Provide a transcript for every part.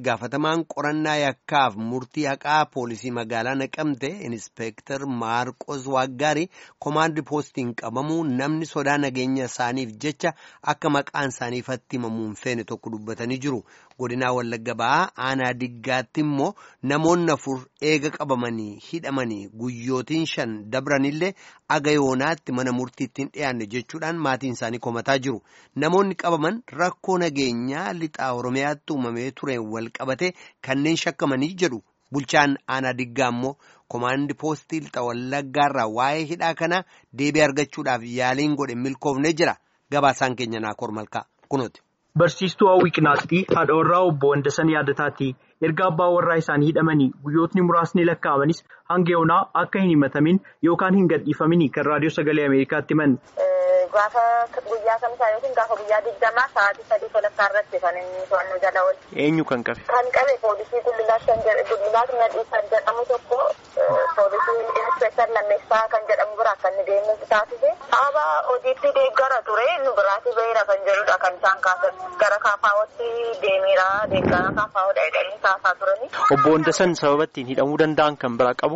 itti gaafatamaan qorannaa yakkaaf murtii haqaa poolisii magaalaa naqamte inspeektar maarqos waaggaarii koomaandii poostiin qabamuu namni sodaa nageenya isaaniif jecha akka maqaan isaanii ifatti himamuun feene tokko dubbatanii jiru. godinaa wallagga ba'aa aanaa diggaatti immoo namoonni afur eega qabamanii hidhamanii guyyootiin shan dabranillee aga yoonaatti mana murtiittiin dhiyaanne jechuudhaan maatiin isaanii komataa jiru namoonni qabaman rakkoo nageenyaa lixaa oromiyaatti uumamee tureen wal qabate kanneen shakkamanii jedhu bulchaan aanaa diggaa immoo koomaandi poostii lixa wallaggaarraa waa'ee hidhaa kana deebii argachuudhaaf yaaliin godhe milkoofne jira gabaasaan keenya naakoor malkaa kunuuti. Barsiistuu hawwii qinaaxxii haadha warraa obbo Wandasan yaadataati. Erga abbaa warraa isaanii hidhamanii guyyootni muraasni lakkaa'amanis hanga yoonaa akka hin himatamin yookaan hin gadhiifamin kan raadiyoo sagalee Ameerikaatti himan. Gaafa guyyaa kamsaa yookiin gaafa guyyaa digdamaa sa'aatii sadii walakkaa irratti kan inni to'annoo jala oole. Eenyu kan qabe? Kan qabe poolisii Gullilaat kan Gullilaat Nadhii kan jedhamu tokko poolisii Inspektar Lammeessaa kan jedhamu biraa kan inni deemee taasise. Haaba hojiitti deeggara ture nu biraatii baheera kan jedhudha kan isaan kaasan. Gara kaafaawwatti deemiira deeggara kaafaawwadha jedhanii kaasaa turani. Obbo Wandasan sababa ittiin hidhamuu danda'an kan biraa qabu?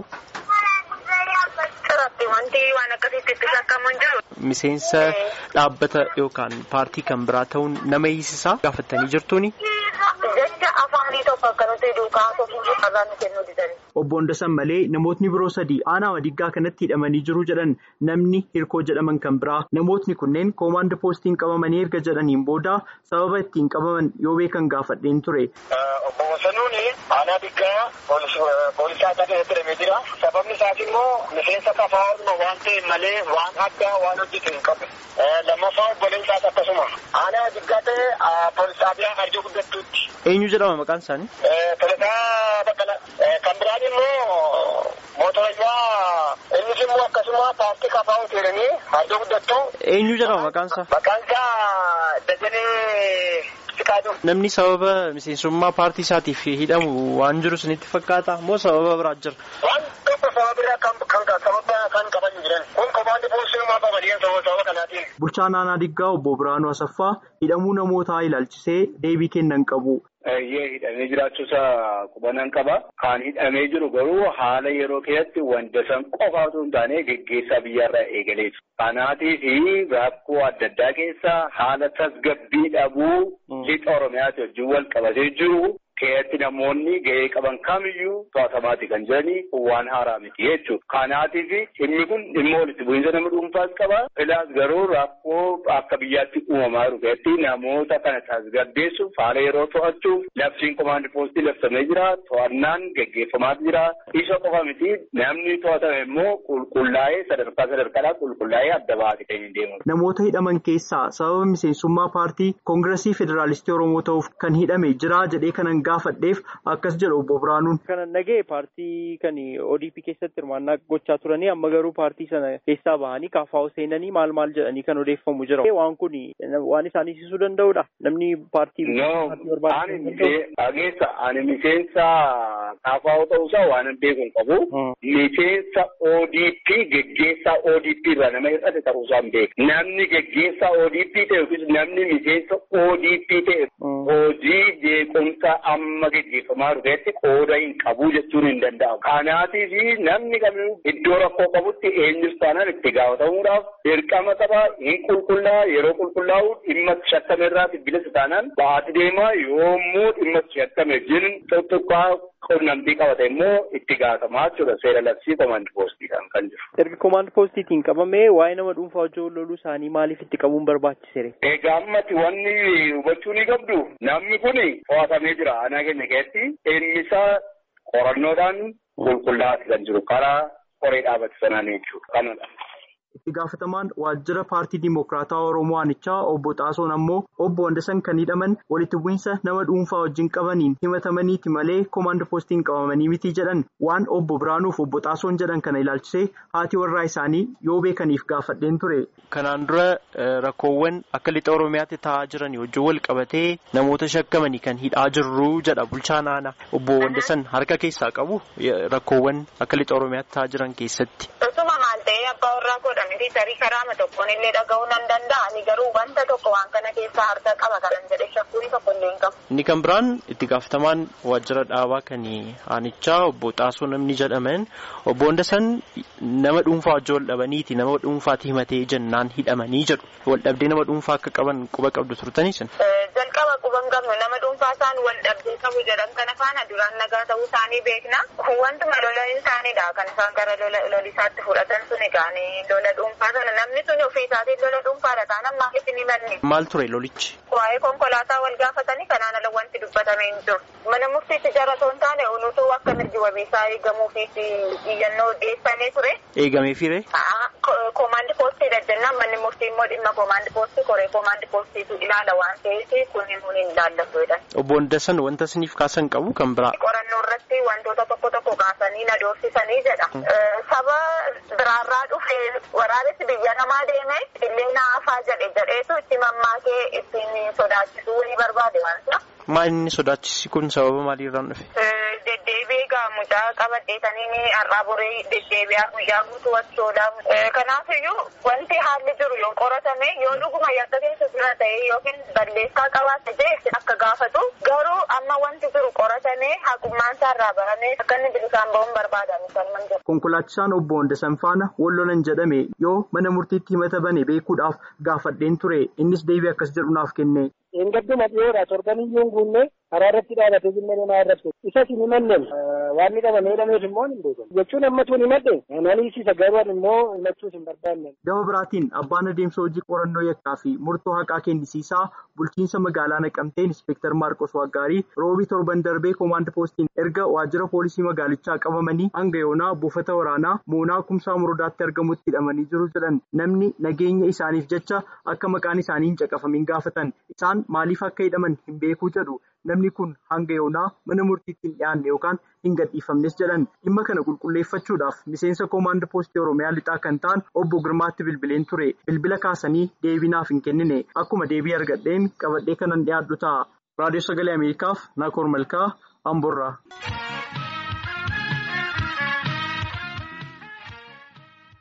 Irratti wanti waan akkasiitti itti shakkaman jiru. Miseensa dhaabbata yookaan paartii kan biraa ta'uun nama hiisisaa gaafattanii jirtuuni? Jecha afaanii tokko akka nuti duukaa tokko irraa nu kennuu didani. Obbo Wandasan malee namootni biroo sadii aanaa Wadiggaa kanatti hidhamanii jiru jedhan namni hirkoo jedhaman kan biraa namootni kunneen koomaand poostiin qabamanii erga jedhaniin booda sababa ittiin qabaman yoo beekan gaafadheen ture. Obbo Wasanuun aanaa Diggaa poolisaa akka ta'e hidhamee jira. Sababni isaas immoo miseensa kafaa waan ta'e malee waan addaa waan hojjetu hin qabu. Lammaffaa obboleen isaas akkasuma. Aanaa Diggaa ta'e poolisaa biraa arjoo guddattuutti. Eenyu jedhama maqaan isaanii? Tolasaa Baqqalaa. Kan biraan immoo mootorajaa innis immoo akkasuma paartii kafaa hoteelanii arjoo guddattuu. Eenyu jedhama maqaan isaa? Maqaan isaa Dajanee Siqaaduu. Namni sababa miseensummaa paartii isaatiif hidhamu waan jiru isinitti fakkaata moo sababa biraa jira? Waan tokko sababa biraa kan sababa kan qaban jiran. Kun komaandi poolisii qabanii sababa kanaatiin. Bulchaan aanaa Diggaa obbo Biraanuu Asaffaa hidhamuu namootaa ilaalchisee deebii kennan qabu. Baay'ee hidhamee jiraachuusaa qubannan qaba. Kan hidhamee jiru garuu haala yeroo keessatti wanta san qofa otoo hin taane geggeessaa biyyarraa eegaleetu. Kanaatiif rakkoo adda addaa keessa haala tasgabbii dhabuu lixa Oromiyaatti wajjin wal qabatee jiru. Keessatti namoonni gahee qaban kamiyyuu to'atamaati kan jiranii waan haaraa miti jechuudha. Kanaatiif inni kun dhimma walitti bu'iinsa nama dhuunfaas qaba. Filaas garuu rakkoo akka biyyaatti uumamaa jiru keessatti namoota kana tasgabbeessuuf haala yeroo to'achuuf labsiin komaandi poostii labsamee jira. To'annaan geggeeffamaatu jira. Isa qofa miti namni to'atame immoo qulqullaa'ee sadarkaa sadarkaadhaan qulqullaa'ee adda baate kan hin deemu. Namoota hidhaman keessaa sababa miseensummaa paartii koongiresii federaalistii Oromoo ta'uuf kan hidhame jira jedhee kanan gaafadheef akkas jedhu obbo Biraanuun. Kanan nagee paartii kan ODP keessatti hirmaannaa gochaa turanii amma garuu paartii sana keessaa bahanii kaafaa'u seenanii maal maal jedhanii kan odeeffamu jira. Waan kun waan isaan ibsuu danda'udha. Namni paartii. No, dhageessa ani miseensa kaafaa'u ta'uusaa waan hin beeku hin qabu. Miseensa ODP geggeessaa ODP irraa nama hir'ate ta'uusaa hin beeku. Namni geggeessaa ODP ta'e yookiis namni miseensa ODP ta'e hojii jeequmsa amma geggeeffamaa dhufeetti qooda hin qabu jechuun hin danda'amu. Kanaatiif namni kamiyyuu iddoo rakkoo qabutti eenyus taanaan itti gaafatamuudhaaf dirqama qaba hin qulqullaa yeroo qulqullaa'u dhimma shakkame irraati bilisa taanaan ba'aati deema yommuu dhimma shakkame jiru tokkoqqaa qunnamtii qabate immoo itti gaafatamaa jechuudha seera labsii komaandi poostiidhaan kan jiru. Erga komaandi poostiitiin qabamee waa'ee nama dhuunfaa hojii loluu isaanii maaliif itti qabuun barbaachisere? Egaa ammatti wanni hubachuu ni qabdu namni kun to'atamee jira aanaa keenya keessatti innisaa qorannoodhaan qulqullaa'aa kan jiru karaa qoree dhaabate sanaan jechuudha kanadha. Itti gaafatamaan waajjira paartii Dimokiraataa Oromoo Aanichaa obbo Xaasoon ammoo obbo Wandasan kan hidhaman walitti bu'iinsa nama dhuunfaa wajjin qabaniin himatamaniiti malee koomaand poostiin qabamanii miti jedhan waan obbo Biraanuuf obbo Xaasoon jedhan kana ilaalchisee haati warraa isaanii yoo beekaniif gaafadheen ture. Kanaan dura rakkoowwan akka lixa Oromiyaatti taa'aa jiran wajjin wal qabatee namoota shakkamanii kan hidhaa jirru jedha bulchaan aanaa obbo Wandasan harka keessaa qabu rakkoowwan akka lixa Oromiyaatti taa'aa jiran keessatti. Osuma maal ta'ee abbaa warraa godhamiti tarii karaama tokkoon illee dhaga'uu nan danda'a ani garuu wanta tokko waan kana keessaa harka qaba kanan jedhe shakkuun tokko illee hin qabu. Inni kan biraan itti gaafatamaan waajjira dhaabaa kan aanichaa obbo Xaasoo namni jedhaman obbo Hundasan nama dhuunfaa wajjin wal dhabaniiti nama dhuunfaatti himatee jennaan hidhamanii jedhu wal dhabdee nama dhuunfaa akka qaban quba qabdu turtanii sin. Jalqaba quba hin qabnu nama dhuunfaa isaan wal dhabdee qabu jedhan kana faana duraan nagaa ta'uu isaanii beekna. Wantuma lola isaaniidha kan isaan gara lolisaatti fudhatan sun egaa lola dhuunfaa sana namni sun ofii isaatiin lola dhuunfaadha taanaan maaliif hin himanne. Maal ture lolichi? Waa'ee konkolaataa wal gaafatanii kanaan ala wanti dubbatamee hin jiru. Mana murtiitti jara osoo hin taane unutuu akka mirgi wabiisaa eegamuufiif iyyannoo dhiyeessanii ture. Eegamee firee? Koomaandi poostii jennaan manni murtii immoo dhimma koomaandi poostii koree koomaandi poostiitu ilaala waan ta'eef kun himuun hin ilaallatu jedhan. Obbo Hundasan wanta isiniif kaasan qabu kan biraa. Qorannoo irratti wantoota tokko tokko kaasanii na doorsisanii jedha. Saba biraarraa dhufee waraabessi biyya namaa deeme illee naafaa jedhe jedheetu itti mammaakee ittiin sodaachisuu wayii barbaade waan ta'eef. Maal inni sodaachisi kun sababa maaliirraan dhufe? Deddeebi'ee gaa mucaa qabadheetanii har'aa boree deddeebi'aa guyyaa guutuu wachoodha. Kanaafiyyuu wanti haalli jiru yoo qoratame yoo dhuguma yakka keessa jira ta'e yookiin balleessaa qabaate ta'e akka gaafatu garuu amma wanti jiru qoratame haqummaan isaarraa baramee akka inni bilisaan ba'uun barbaadamu salman jira. Konkolaachisaan obbo Hundasan faana wallolan jedhame yoo mana murtiitti himata bane beekuudhaaf gaafadheen ture innis deebii akkas jedhu naaf kenne. Eeggadduma dhiyoodha torbaniyyuu hin guunne karaa irratti dhaabatee jimma namaa irratti isas hin himanneem waan ni qabamee hidhameef immoo hin beekamu jechuun ammatu hin himadhe naniisiisa garuu immoo himachuus hin barbaanne. Gama biraatiin abbaan adeemsa hojii qorannoo yakkaa fi murtoo haqaa kennisiisaa bulchiinsa magaalaa naqamtee inspektar Maarqos Waggaarii roobii torban darbee koomaand poostiin erga waajjira poolisii magaalichaa qabamanii hanga yoonaa buufata waraanaa moonaa kumsaa muradaatti argamutti hidhamanii jiru jedhan namni nageenya isaaniif jecha akka maqaan isaanii hin caqafamin gaafatan isaan maaliif akka hidhaman hin beekuu jedhu namni kun hanga yoonaa mana murtiitti hin dhiyaanne yookaan hin gadhiifamnes jedhan dhimma kana qulqulleeffachuudhaaf miseensa koomaand poostii oromiyaa lixaa kan ta'an obbo Girmaatti bilbileen ture bilbila kaasanii deebinaaf hin kennine akkuma deebii argadheen qabadhee kanan dhiyaadhu ta'a raadiyoo sagalee ameerikaaf naakoor malkaa amborraa.